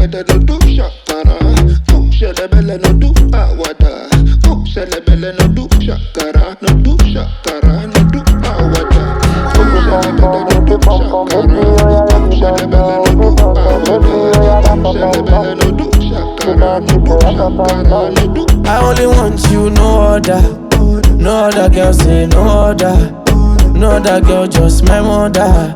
belle no do shakara. Go shele belle no do awada. Go shele belle no do shakara. No do shakara, no do awada. Go shele belle no do shakara. Go shele belle no do awada. Go shele belle no do shakara. No do shakara, no do I only want you, no other. No other girl say no other. No other girl, just my mother.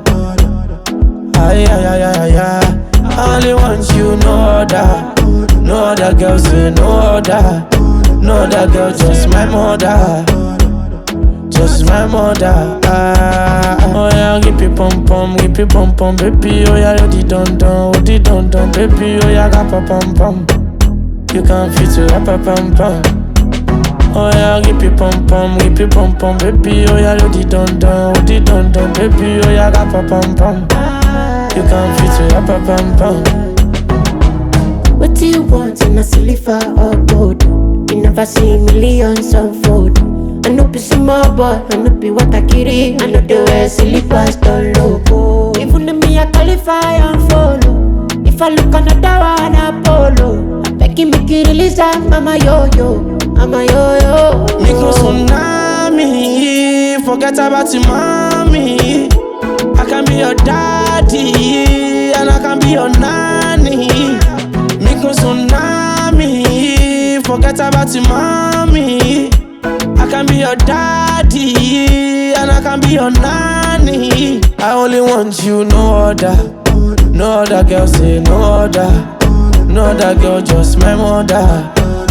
Ay, ay, ay, ay, ay, ay. I only want you, no other. No other girl say no other. No other girl, just my mother. Just my mother. Ah, oh yeah, give me pom pom, give me pom pom, baby. Oh yeah, you di don don, oh di don don, baby. Oh yeah, ga pa pom pom. You can fit it up, up, pom pom. Oh yeah, give me pom pom, give me pom pom, baby. Oh yeah, you di don don, oh di don don, baby. Oh yeah, ga pa pom pom. You can fit it up, up, pom pom. What do you want in a silver or gold? You never see millions unfold. I know be small boy, I know be what I carry. I know the way silly pastor logo. Even if me I qualify and follow. If I look another one, Apollo. I beg you make you release that, mama yo yo, mama yo yo. Micro tsunami, forget about your mommy. I can be your daddy, and I can be your nanny. Micro tsunami, forget about your mommy. I can be your daddy, and I can be your nanny. I only want you, no other. No other girl say no other. No other girl, just my mother.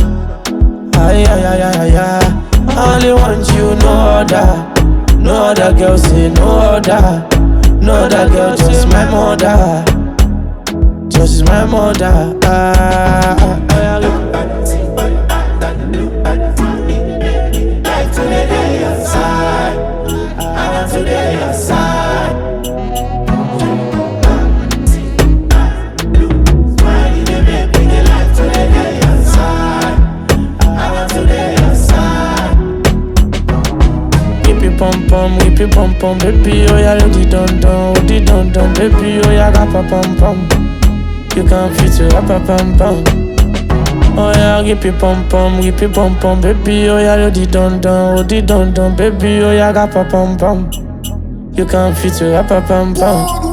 Ay, ay, ay, ay, ay, ay. I only want you, no other. No other girl, say no other. No other girl, just my mother. Just my mother. Ah, ah, ah, ah. Whip it pom pom, whip it pom pom, baby. Oh yeah, you di don don, oh di don don, baby. Oh yeah, ga pa pom pom. You can fit it up, up, pom pom. Oh yeah, whip it pom pom, whip it pom pom, baby. Oh yeah, you di don don, oh di don don, baby. Oh yeah, ga pa pom pom. You can fit it up, up, pom pom.